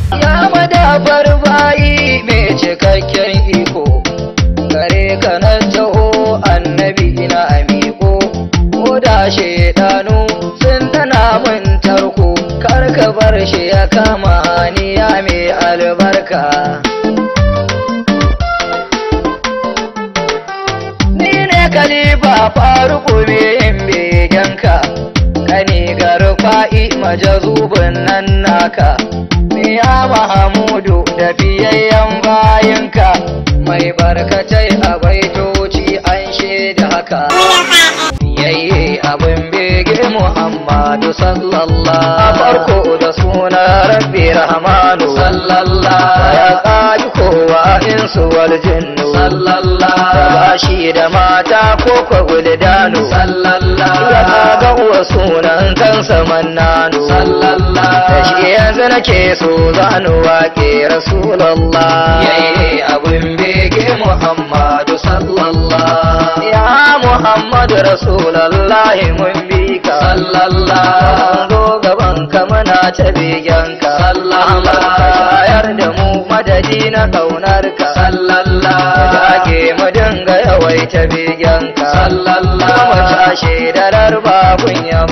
ya madafar bayi mai cikakken iko gare ka na taho annabi ina amiko ko da shaidanu sun tana min tarko kar ka bar shi ya kama ni ya mai albarka ni ne kalifa faruku mai yin begenka kani garfa'i majazubin nan naka ya mahamudu da biyayyen bayinka mai barkatai a baitoci an shaida haka yayye abin bege muhammadu sallallahu a farko da suna rabbi rahmanu sallallahu ya tsaji kowa insu wal jinnu sallallahu da bashi da mata ko kwa guldanu sallallahu ya ga uwa sunan kansa mannanu sallallahu da shi yanzu nake so zanu waƙe rasulallah yayi abin bege muhammadu sallallahu ya muhammadu rasulallah mun bi ka sallallahu zo gaban ka muna ta begen ka sallallahu shayar da mu madadi na kaunar ka sallallahu jage mu dinga yawaita begen ka sallallahu mu tashi da rarba kun